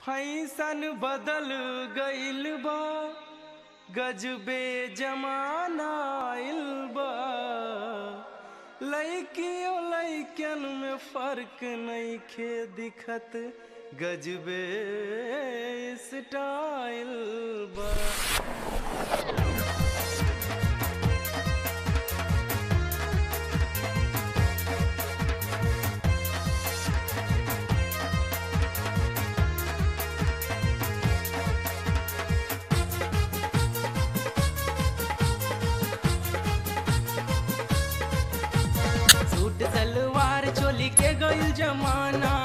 fashion बदल गइल बा गजबे जमाना आइल बा लइकियो लइकन में फर्क नइखे दिखत गजबे स्टाइल बा सूट सलवार चोली के गइल जमाना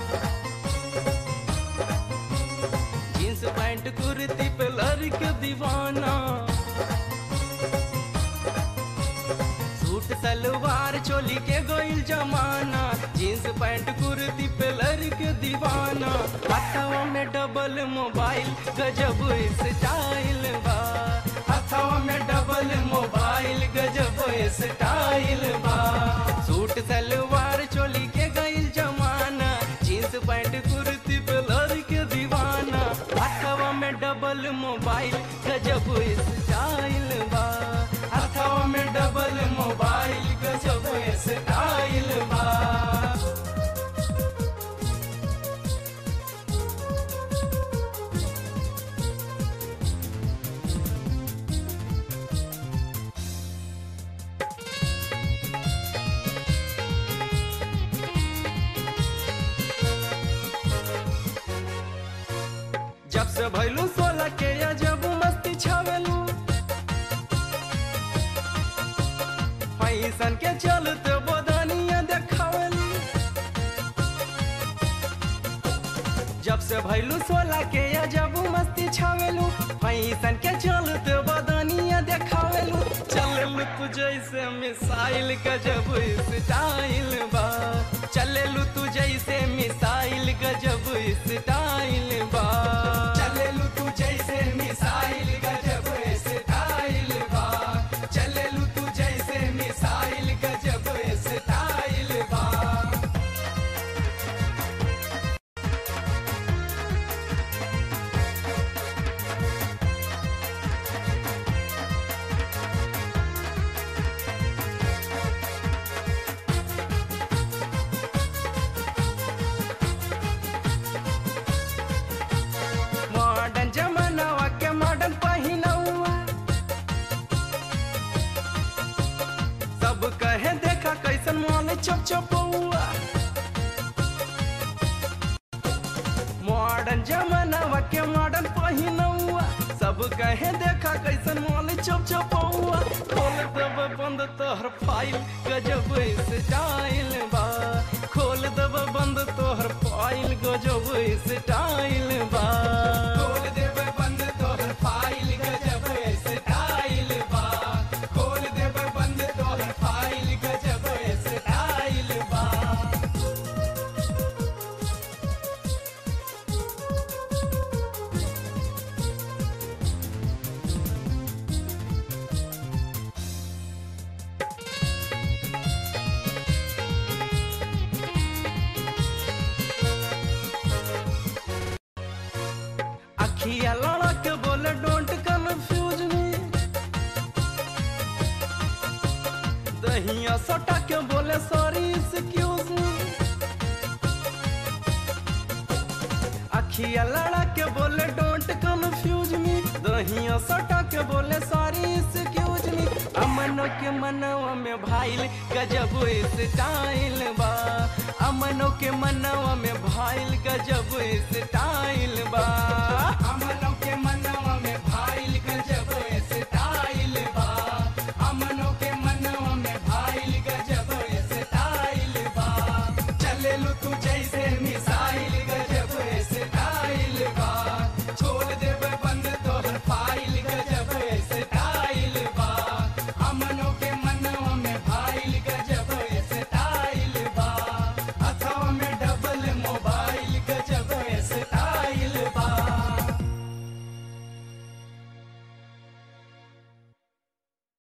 जींस पैंट कुर्ती पे लड़के दीवाना सूट सलवार चोली के गइल जमाना जींस पैंट कुर्ती पे लड़के दीवाना हथवा में डबल मोबाइल गजब स्टाइल बा हथवा में डबल मोबाइल गजब स्टाइल बा सूट सलवार चोली के गइल जमाना जींस पैंट कुर्ती पे लड़के दीवाना हथवा में डबल मोबाइल गजब स्टाइल बा हथवा में डबल मोबाइल गजब स्टाइल बा जब से भैलू सोलह के या जब मस्ती छावेलू पैसन के चलते बदनिया देखावेलू जब से भैलू सोलह के या जब मस्ती छावेलू पैसन के चलते बदनिया देखावेलू चलेलू तू जैसे मिसाइल का जब स्टाइल बा चलेलू तू जैसे मिसाइल का जब स्टाइल बा चलेलू तू जैसे मिसाइल का जब स्टाइल बा चलेलू तू जैसे मिसाइल का जब स्टाइल बा मॉडर्न जमानावा के मॉडर्न पहिनौआ सब कहे देखा कैसन मॉल चप चपौआ मॉडर्न जमानावा के मॉडर्न पहिनौआ सब कहे देखा कैसन मॉल चप चपौआ खोल दब बंद तोहर फाइल गजब स्टाइल बा खोल दब बंद तोहर फाइल गजब स्टाइल बा खोल देब बंद तोहर फाइल गजब स्टाइल बा खोल देब बंद तोहर फाइल गजब स्टाइल बा अखिया लड़ा के बोले डोंट कंफ्यूज मी दहिया सटा के बोले सॉरी एक्सक्यूज मी अखिया लड़ा के बोले डोंट कंफ्यूज मी दहिया सटा के बोले सॉरी एक्सक्यूज मी अमनो के मनवा में भाईल गजब स्टाइल बा अमनो के मनवा में भाईल गजब स्टाइल बा अमनो के मनवा में भाईल गजब